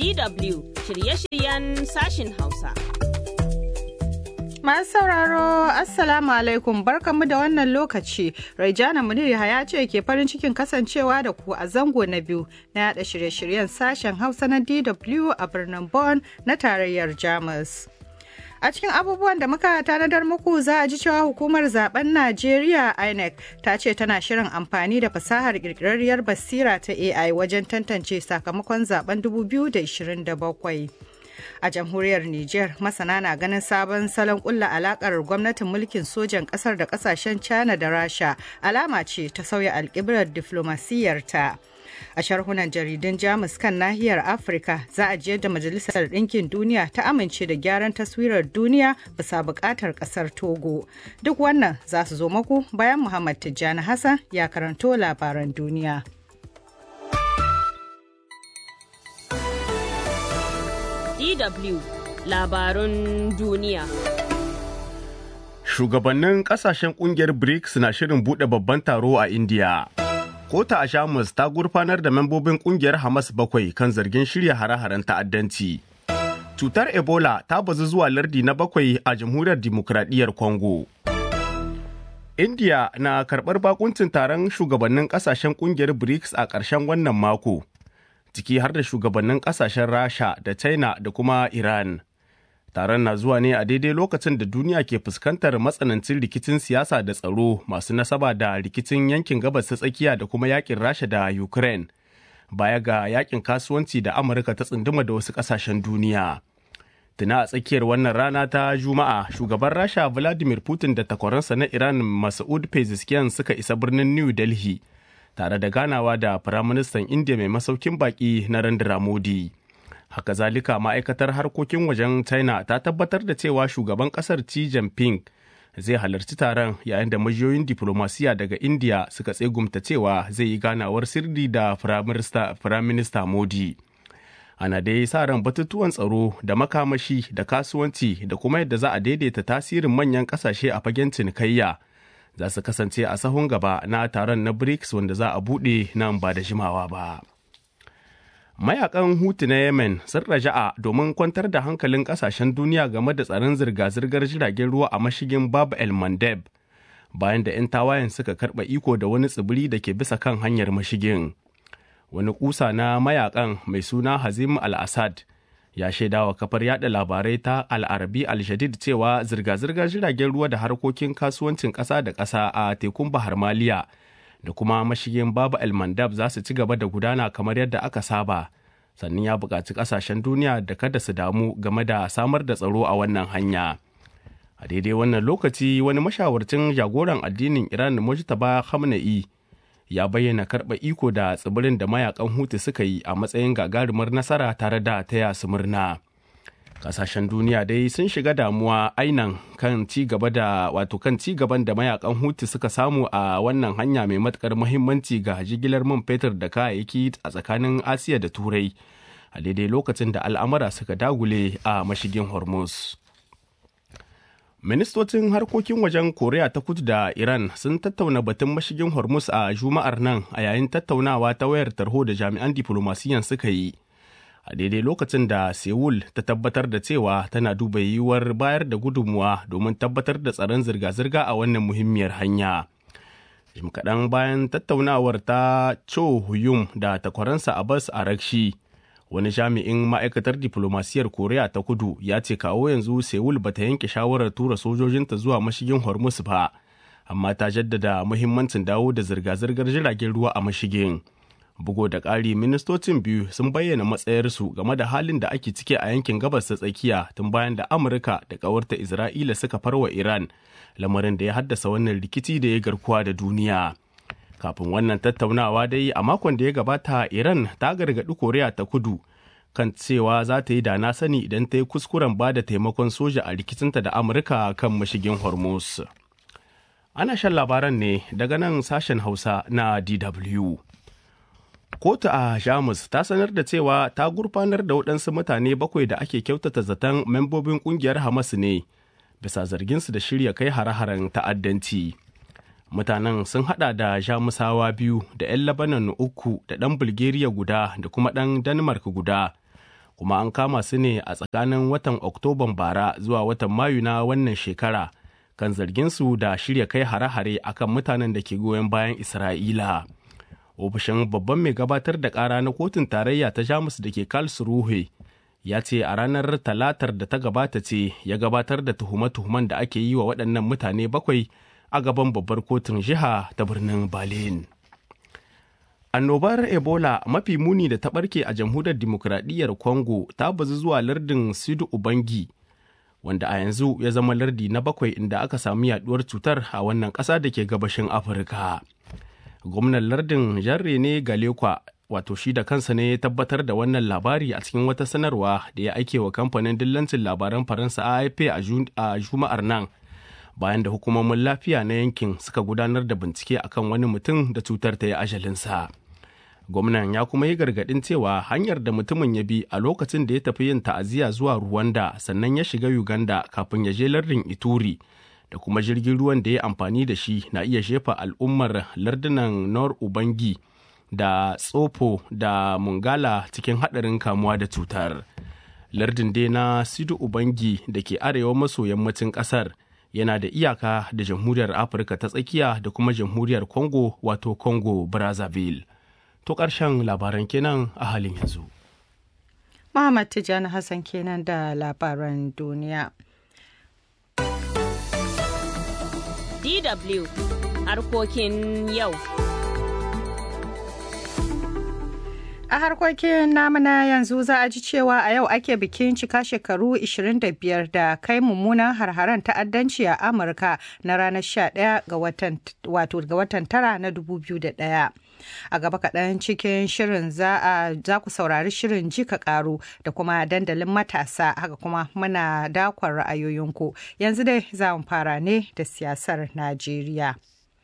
DW shirye-shiryen sashin Hausa. Masu sauraro, Assalamu alaikum barkamu da wannan lokaci. Raijana Munir ya ce ke farin cikin kasancewa da ku a zango na biyu na yada shirye-shiryen sashen Hausa na DW a birnin Bonn na tarayyar Jamus. A cikin abubuwan da muka tanadar muku za a ji cewa hukumar zaben Najeriya INEC ta ce tana shirin amfani da fasahar kirkirarriyar basira ta AI wajen tantance sakamakon zaben 2027. A jamhuriyar Nijar masana na ganin sabon salon kulla alakar gwamnatin mulkin sojan kasar da kasashen China da Rasha alama ce ta sauya alkiblar diflomasiyyarta. a sharhunan jaridun jamus kan nahiyar afirka za a jiyar da majalisar ɗinkin duniya ta amince da gyaran taswirar duniya bisa buƙatar ƙasar togo duk wannan za su zo maku bayan muhammad tijjani hassan ya karanto labaran duniya DW labarun duniya. Shugabannin kasashen kungiyar BRICS na shirin buɗe babban taro a India. Kota a Shamus ta gurfanar da membobin kungiyar Hamas bakwai kan zargin shirya hare-haren ta'addanci. Cutar Ebola ta bazu zuwa lardi na bakwai a Jamhuriyar Dimokuraɗiyyar Congo. India na karɓar bakuncin taron shugabannin ƙasashen kungiyar BRICS a ƙarshen wannan mako, ciki har da shugabannin ƙasashen Rasha da China da kuma Iran. Taron na zuwa ne a daidai lokacin da duniya ke fuskantar matsanancin rikicin siyasa da tsaro masu nasaba da rikicin yankin gabas ta tsakiya da kuma yakin Rasha da Ukraine. Baya ga yakin kasuwanci da Amurka ta tsunduma da wasu kasashen duniya. Tuna a tsakiyar wannan rana ta Juma'a, shugaban Rasha Vladimir Putin da takwaransa na Iran Masoud Pezeshkian suka isa birnin New Delhi tare da ganawa da Firaministan India mai masaukin baki Narendra Modi. haka zalika ma'aikatar harkokin wajen china ta tabbatar da cewa shugaban kasar xi jinping zai halarci taron yayin da majiyoyin diplomasiya daga india suka tsegumta cewa zai yi ganawar sirri da firaminista modi ana dai sa ran batutuwan tsaro da makamashi da kasuwanci da kuma yadda za a daidaita tasirin manyan kasashe a fagen cinikayya za su kasance a sahun gaba na taron na brics wanda za a buɗe nan ba da jimawa ba. mayakan hutu na yemen sun raja'a domin kwantar da hankalin kasashen duniya game da tsaron zirga-zirgar jiragen ruwa a mashigin bab el mandeb bayan da 'yan tawayen suka karɓa iko da wani tsibiri da ke bisa kan hanyar mashigin wani kusa na mayakan mai suna hazim al-assad ya shaidawa kafar yada labarai ta al-arabi al-shadid cewa zirga-zirgar jiragen ruwa da harkokin kasuwancin ƙasa da ƙasa a tekun bahar maliya da kuma mashigin babu el mandab za su ci gaba da gudana kamar yadda aka saba sannan ya buƙaci ƙasashen duniya da kada su damu game da samar da tsaro a wannan hanya a daidai wannan lokaci wani mashawarcin jagoran addinin iran mujtaba khamenei ya bayyana karɓa iko da tsibirin da mayakan hutu suka yi a matsayin gagarumar nasara tare da taya su murna kasashen duniya dai sun shiga damuwa ainan kan ci gaba da wato kan ci gaban da mayakan hutu suka samu a wannan hanya mai matukar muhimmanci ga jigilar man fetur da kayayyaki a tsakanin asiya da turai a daidai lokacin da al'amura suka dagule a mashigin hormuz ministocin harkokin wajen koriya ta kudu da iran sun tattauna batun mashigin hormuz a juma'ar nan a yayin tattaunawa ta wayar tarho da jami'an diflomasiyan suka yi a daidai lokacin da Seoul ta tabbatar da cewa tana duba yiwuwar bayar da gudunmuwa domin tabbatar da tsaron zirga-zirga a wannan muhimmiyar hanya. Jim kaɗan bayan tattaunawar ta Cho Huyum da takwaransa Abbas Arakshi, wani jami'in ma'aikatar diplomasiyar Koriya ta kudu ya ce kawo yanzu Seoul ba ta yanke shawarar tura sojojinta zuwa mashigin Hormuz ba, amma ta jaddada muhimmancin dawo da zirga-zirgar jiragen ruwa a mashigin. bugu da ƙari ministocin biyu sun bayyana matsayarsu game da halin da ake ciki a yankin gabas ta tsakiya tun bayan da amurka da ƙawarta isra'ila suka farwa iran lamarin da ya haddasa wannan rikici da ya garkuwa da duniya kafin wannan tattaunawa dai a makon da ya gabata iran ta gargaɗi koriya ta kudu kan cewa za ta yi da na sani idan ta yi kuskuren ba da taimakon soja a rikicinta da amurka kan mashigin hormuz ana shan labaran ne daga nan sashen hausa na dw kotu a jamus ta sanar da cewa ta gurfanar da waɗansu mutane bakwai da ake kyautata zaton membobin ƙungiyar hamas ne bisa zarginsu da shirya kai hare-haren ta'addanci mutanen sun hada da jamusawa biyu da 'yan labanan uku da ɗan bulgaria guda da kuma ɗan denmark guda kuma an kama su ne a tsakanin watan oktoban bara zuwa watan mayu na wannan shekara kan zarginsu da shirya kai hare-hare akan mutanen da ke goyon bayan isra'ila ofishin babban mai gabatar da kara na kotun tarayya ta jamus da ke karlsruhe ya ce a ranar talatar da ta gabata ce ya gabatar da tuhume-tuhumen da ake yi wa waɗannan mutane bakwai a gaban babbar kotun jiha ta birnin berlin annobar ebola mafi muni da ta ɓarke a jamhuriyar dimokuraɗiyyar congo ta bazu zuwa lardin sidu ubangi wanda a yanzu ya zama lardi na bakwai inda aka samu yaduwar cutar a wannan ƙasa da ke gabashin afirka gwamnan lardin jarre ne galekwa wato shi da kansa ne ya tabbatar da wannan labari a cikin wata sanarwa da ya aike wa kamfanin dillancin labaran faransa afp a juma'ar nan bayan da hukumomin lafiya na yankin suka gudanar da bincike akan wani mutum da cutar ta yi ajalinsa gwamnan ya kuma yi gargadin cewa hanyar da mutumin ya bi a lokacin da ya tafi yin ta'aziyya zuwa Rwanda sannan ya shiga Uganda kafin ya je lardin Ituri da kuma jirgin ruwan da ya amfani da shi na iya shefa al'ummar lardunan Nor Ubangi da Tsofo da Mungala cikin haɗarin kamuwa da cutar. Lardin dai na Sidu Ubangi da ke arewa maso yammacin ƙasar yana da iyaka da jamhuriyar Afirka ta tsakiya da kuma jamhuriyar Congo wato Congo Brazzaville. To ƙarshen labaran kenan a halin yanzu. Muhammad Tijjani Hassan kenan da labaran duniya. DW harkokin yau. A harkokin namuna yanzu za a ji cewa a yau ake bikin cika shekaru 25 da kai mummunan harharen ta'addanci a Amurka na ranar 11 ga watan wato ga watan tara na 2001. A gaba kaɗan cikin shirin za ku saurari shirin jika ƙaru da kuma dandalin matasa haka kuma muna dakon ra'ayoyinku. Yanzu dai za mu fara ne da siyasar Najeriya.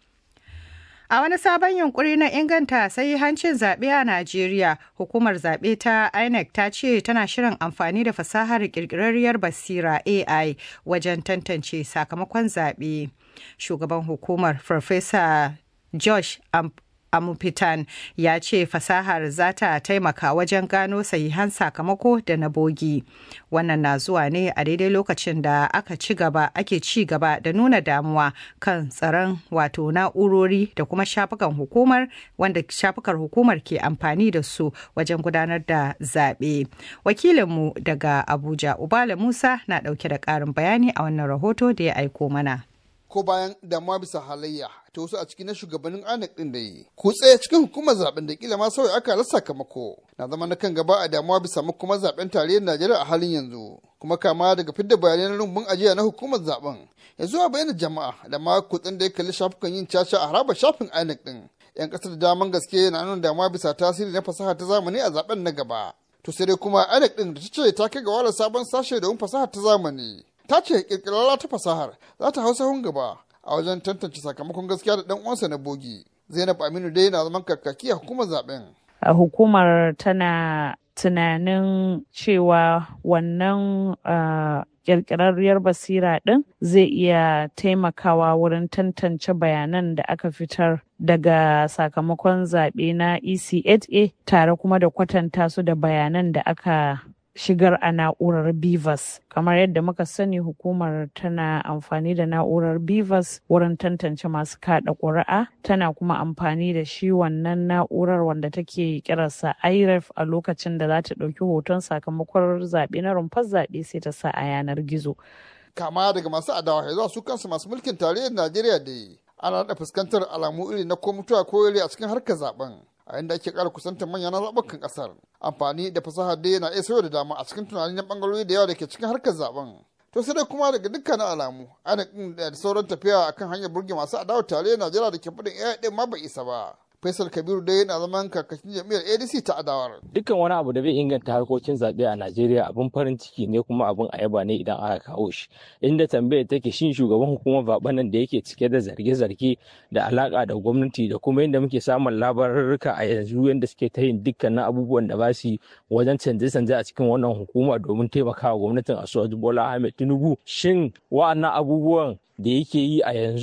A wani sabon yunkuri na inganta sai hancin zaɓe a Najeriya, hukumar zaɓe ta INEC ta ce tana shirin amfani da fasahar ƙirƙirarriyar basira AI wajen tantance sakamakon zaɓe. Shugaban hukumar Farfesa Josh Amupitan ya ce fasahar za ta taimaka wajen gano sahihan sakamako da na bogi. Wannan na zuwa ne a daidai lokacin da aka ci gaba ake ci gaba da nuna damuwa kan tsaron wato na'urori da kuma shafukan hukumar wanda shafukar hukumar ke amfani da su wajen gudanar da zaɓe. Wakilinmu daga Abuja Ubala Musa na ɗauke da ƙarin bayani a wannan rahoto da ya aiko mana. ko bayan damuwa bisa halayya ta wasu a cikin na shugabannin anek din da yi kutse cikin hukumar zaben da kila ma sauya aka rasa sakamako na zama na kan gaba a damuwa bisa makomar zaben tarayyar najeriya a halin yanzu kuma kama daga fidda bayanan rumbun ajiya na hukumar zaben ya zuwa bayyana jama'a da ma kutsen da ya kalli shafukan yin caca a harabar shafin anek din yan kasar da daman gaske na nuna damuwa bisa tasiri na fasaha ta zamani a zaben na gaba to sai dai kuma anek din da ta ce ta kai ga wala sabon sashe domin fasaha ta zamani ta ce kirkirarra ta fasahar za ta hau sahun gaba a wajen tantance sakamakon gaskiya da dan uwansa na bogi zainab aminu dai na zaman kakaki a hukumar zaben a hukumar tana tunanin cewa wannan kirkirarriyar basira ɗin zai iya taimakawa wurin tantance bayanan da aka fitar daga sakamakon zaɓe na ECHA tare kuma da kwatanta su da bayanan da aka shigar a na'urar Bivas. Kamar yadda muka sani hukumar tana amfani da na'urar Bivas wurin tantance masu kada ƙuri'a, tana kuma amfani da shi wannan na'urar wanda take kirarsa IREF a lokacin da za ta ɗauki hoton sakamakon zaɓe na rumfar zaɓe sai ta sa a yanar gizo. Kama daga masu adawa ya zuwa su kansu masu mulkin tarayyar Najeriya da ana da fuskantar alamu iri na ko mutuwa ko a cikin harkar zaben. a inda ake ƙara kusantar manyan zaɓukan ƙasar amfani da fasaha dai yana iya sauya da dama a cikin tunani na ɓangarori da yawa da ke cikin harkar zaben to sai dai kuma daga dukkanin alamu ana da sauran tafiya akan hanyar burge masu adawa tare najeriya da ke faɗin iya ɗin ma bai isa ba Faisal Kabiru dai yana zaman kakakin jam'iyyar ADC ta adawar. Dukkan wani abu da bai inganta harkokin zaɓe a Najeriya abin farin ciki ne kuma abin ayaba ne idan aka kawo shi. Inda tambayar take shin shugaban hukumar zaɓen nan da yake cike da zarge-zarge da alaka da gwamnati da kuma yadda muke samun labarurruka a yanzu yadda suke ta yin dukkanin abubuwan da ba su wajen canje-canje a cikin wannan hukuma domin taimakawa gwamnatin Asuwaju Bola Ahmed Tinubu. Shin wa'annan abubuwan da yake yi a yanzu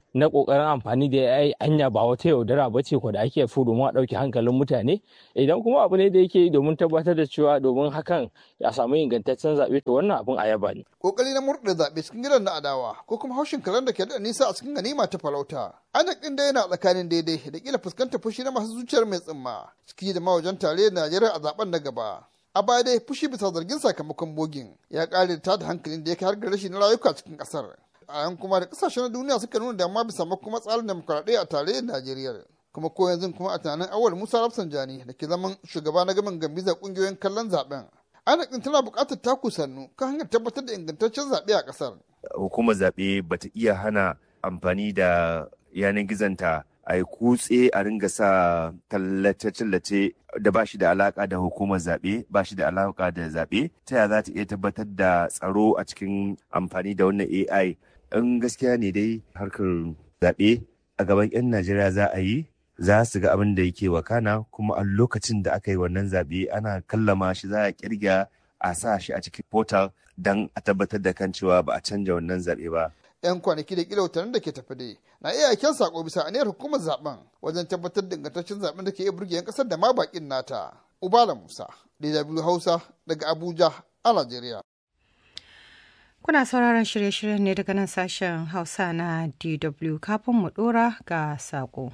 na kokarin amfani da AI anya ba wata yaudara ba ce ko da ake fi domin a ɗauke hankalin mutane idan kuma abu ne da yake yi domin tabbatar da cewa domin hakan ya samu ingantaccen zaɓe to wannan abin a yaba ne. kokari na murɗe zaɓe cikin gidan na adawa ko kuma haushin karen da ke da nisa a cikin ganima ta farauta anak ɗin da yana tsakanin daidai da kila fuskantar fushi na masu zuciyar mai tsimma ciki da mawajen tare Najeriya a zaben na gaba. a baya dai fushi bisa zargin sakamakon bogin ya kare da tada hankalin da ya kai har ga rashi na rayuka cikin kasar a yan kuma da kasashen duniya suka nuna damuwa bisa kuma tsarin demokuraɗiyya a tarayyar najeriya kuma ko yanzu kuma a tunanin awal musa rafsanjani da ke zaman shugaba na gaban gambizar kungiyoyin kallon zaben ana tana buƙatar taku sannu kan hanyar tabbatar da ingantaccen zaɓe a ƙasar. hukumar zaɓe bata iya hana amfani da yanar gizonta a yi kutse a ringa sa tallace-tallace da ba shi da alaka da hukumar zaɓe ba shi da alaka da zaɓe ta yaya za ta iya tabbatar da tsaro a cikin amfani da wannan ai in gaskiya ne dai harkar zaɓe a gaban 'yan najeriya za a yi za su ga abin da yake wakana kuma a lokacin da aka yi wannan zaɓe ana kallama shi za a kirga a sa shi a cikin portal don a tabbatar da kan cewa ba a canja wannan zaɓe ba 'yan kwanaki da kila watannin da ke tafi dai na iya aiken sako bisa aniyar hukumar zaben wajen tabbatar da ingantaccen zaben da ke iya burge 'yan kasar da ma bakin nata ubala musa dw hausa daga abuja a najeriya Kuna sauraron shirye-shiryen ne daga nan sashen Hausa na DW kafin mu dora ga sako.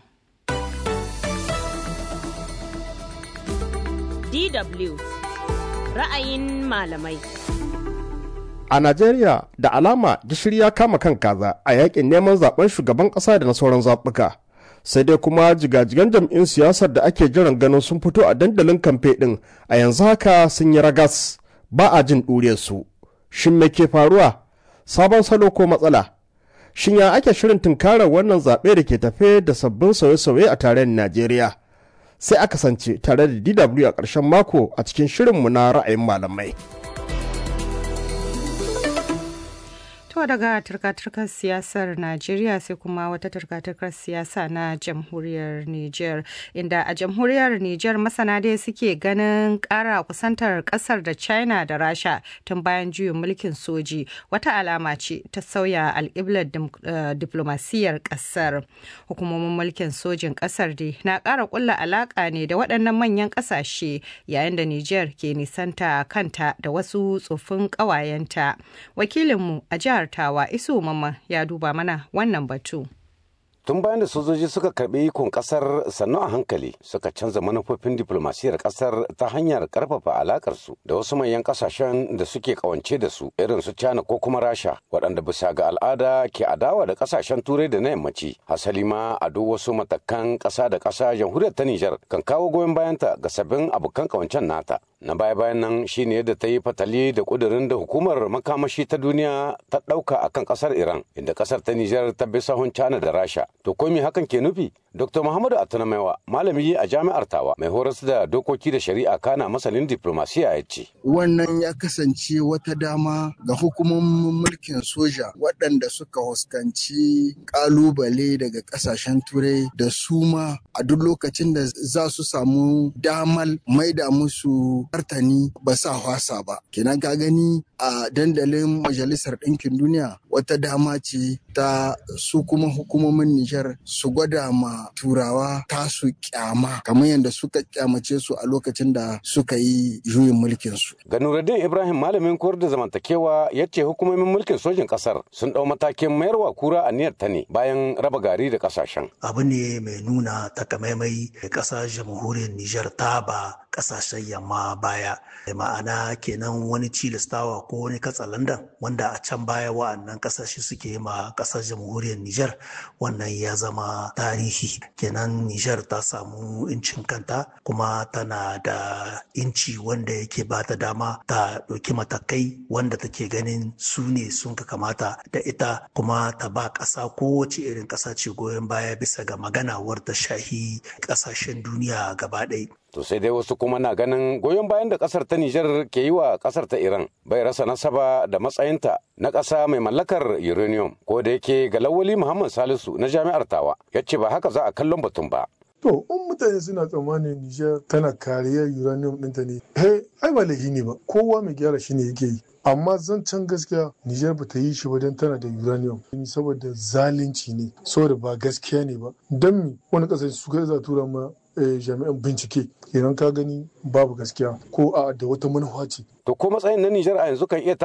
DW ra'ayin malamai. A Najeriya da alama gishiri ya kama kan kaza a yakin neman zaben shugaban ƙasa da na sauran zaɓuka. Sai dai kuma jigajigan jam'in siyasar da ake jiran ganin sun fito a dandalin kamfe ɗin a yanzu haka sun yi ragas ba a jin ɗure su. Shin me ke faruwa? Sabon salo ko matsala? Shin ya ake shirin tunkarar wannan zaɓe da ke tafe da sabbin sauye-sauye a tarayyar Najeriya? Sai aka sance tare da DW a ƙarshen mako a cikin shirinmu na ra'ayin malamai. To daga turka-turkar siyasar Najeriya sai kuma wata turka-turkar siyasa na jamhuriyar Nijar inda a jamhuriyar Nijar masana dai suke ganin kara kusantar kasar da China da Rasha tun bayan juyin mulkin soji wata alama ce ta sauya alƙiblar diplomasiyyar kasar. Hukumomin mulkin sojin kasar dai na ƙara ƙulla alaƙa ne da waɗannan manyan ƙasashe yayin da Nijar ke nisanta kanta da wasu tsofin ƙawayenta. Wakilinmu a jihar Tawa Isu Mamman ya duba mana wannan batu. tun bayan da sojoji suka karbi ikon kasar sannu a hankali suka canza manufofin diplomasiyar kasar ta hanyar karfafa alakar su da wasu manyan kasashen da suke kawance da su irin su China ko kuma Rasha waɗanda bisa ga al'ada ke adawa da kasashen turai da na yammaci hasali ma a duk wasu matakan ƙasa da ƙasa jamhuriyar ta Nijar kan kawo goyon bayanta ga sabbin abokan kawancen nata na baya bayan nan shine yadda ta yi fatali da kudirin da hukumar makamashi ta duniya ta ɗauka akan ƙasar Iran inda ƙasar ta Nijar ta bi sahun China da Rasha To ko me hakan ke nufi? Dr. Muhammadu Atanamaiwa, malami a jami'ar Tawa, mai horas da dokoki da shari'a kana masanin diplomasiya ya ce. Wannan ya kasance wata dama ga hukumomin mulkin soja waɗanda suka huskanci ƙalubale daga ƙasashen turai da su ma a duk lokacin da za su samu damal maida musu martani ba sa hwasa ba. Kenan ka gani a dandalin Majalisar Ɗinkin Duniya wata dama ce ta su kuma hukumomin Nijar su gwada ma turawa tasu kyama kamar yadda suka kyamace su a lokacin da suka yi juyin mulkin su. Ga Nuruddin Ibrahim malamin koyar da zamantakewa ya ce hukumomin mulkin sojin kasar sun ɗau matakin mayarwa kura a niyyar ta ne bayan raba gari da kasashen. Abu ne mai nuna takamaimai da ƙasar jamhuriyar Nijar ta ba ƙasashen yamma baya. Ma'ana kenan wani cilastawa ko wani katsalandan wanda a can baya wa'annan ƙasashe suke yi ma ƙasar jamhuriyar Nijar wannan ya zama tarihi kenan Nijar ta samu incin kanta kuma tana da inci wanda yake ba ta dama ta ɗauki matakai wanda take ganin su ne sun ka kamata da ita kuma ta ba ƙasa kowace irin ƙasa ce goyon baya bisa ga magana wadda shahi ƙasashen duniya gaba ɗaya. To sai dai wasu kuma na ganin goyon bayan da kasar ta Nijar ke yi wa kasar ta Iran bai rasa nasaba da matsayinta na ƙasa mai mallakar uranium ko da yake ga Lawali Muhammad Salisu na jami'ar Tawa ya ce ba haka za a kallon batun ba. To, in mutane suna tsammanin Nijar tana kariyar uranium ɗinta ne, he, ai ba laifi ne ba, kowa mai gyara shi ne yake yi. Amma zancen gaskiya Nijar ba ta yi shi ba don tana da uranium, saboda zalunci ne, saboda ba gaskiya ne ba. Don mi wani ƙasashe su kai za tura ma jami'an bincike, kenan ka gani babu gaskiya ko a da wata manufa ce. To ko matsayin na Nijar a yanzu kan iya